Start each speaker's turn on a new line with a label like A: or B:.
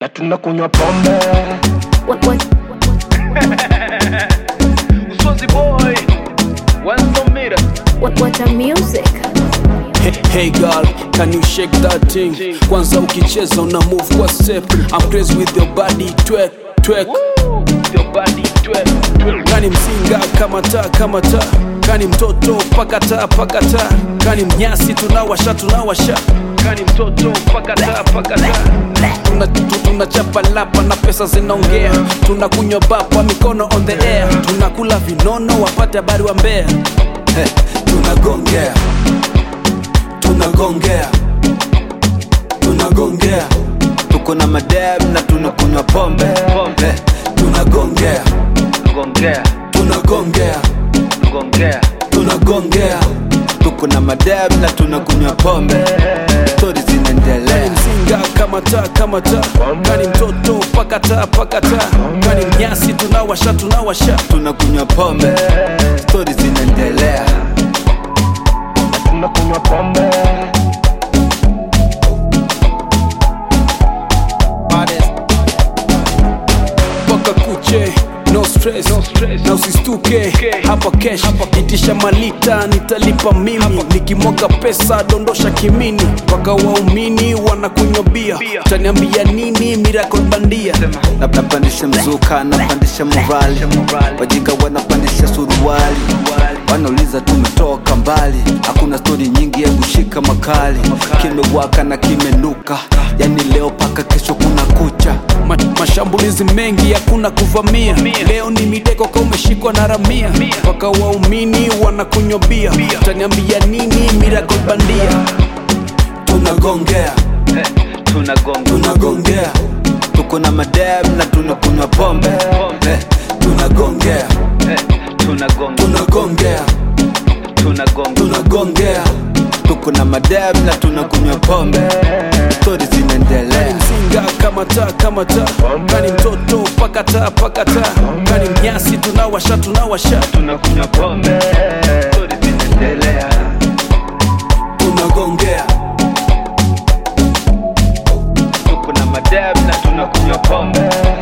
A: na tunakunywa pombe
B: What, what,
C: Uswazi boy Wanzomira
B: what, what a music.
D: Hey, hey girl, can you shake that thing? Kwanza ukicheza una move kwa step. I'm crazy with your body, twerk, twerk.
C: Your body twerk twerk.
D: Kani msinga kama taa kama taa, kani mtoto pakata pakata, kani mnyasi tunawasha tunawasha, kani mtoto pakata pakata. Tuna- tu- tunachapa lapa na pesa zinaongea, tunakunywa bapa mikono on the air, tunakula vinono wapate habari wa mbea. Hey, tunagongea tunagongea tunagongea
E: tuko na madem na tunakunywa pombe
D: Eh, tunagongea
C: Gongea
D: tunagongea
C: Gongea
D: tunagongea
E: tuko na madem na tunakunywa pombe stori zinaendelea
D: mzinga kama taa kama taa kani mtoto pakata pakata kani mnyasi tunawasha tunawasha
E: tunakunywa pombe stori zinaendelea
A: na tunakunywa pombe
D: mpaka kuche no stress, no stress. na usistuke hapa kesh itisha malita nitalipa mimi nikimwaga pesa dondosha kimini mpaka waumini wanakunywa bia utaniambia nini miracle bandia
E: Na- napandisha mzuka napandisha morali wajinga wanapandisha suruali wanauliza tumetoka mbali hakuna stori nyingi ya kushika makali kimewaka na kimenuka yani leo paka kesho kuna kucha
D: Ma, mashambulizi mengi hakuna kuvamia leo ni mideko ka umeshikwa na ramia mpaka waumini wanakunywa bia utaniambia nini miracle bandia tunagongea
C: Tunagonga
D: tunagongea
E: tuko na madem na tunakunywa pombe
D: eh, tunagongea
C: Tunagonga
D: tunagongea
C: Tunagonga
D: tunagongea
E: tuko na madem na tunakunywa pombe stori zinaendelea
D: mzinga kama taa kama taa kani mtoto pakata pakata kani mnyasi tunawasha tunawasha
C: Tunakunywa pombe Stori zinaendelea
D: tunagongea
C: Tuko na madem na tunakunywa pombe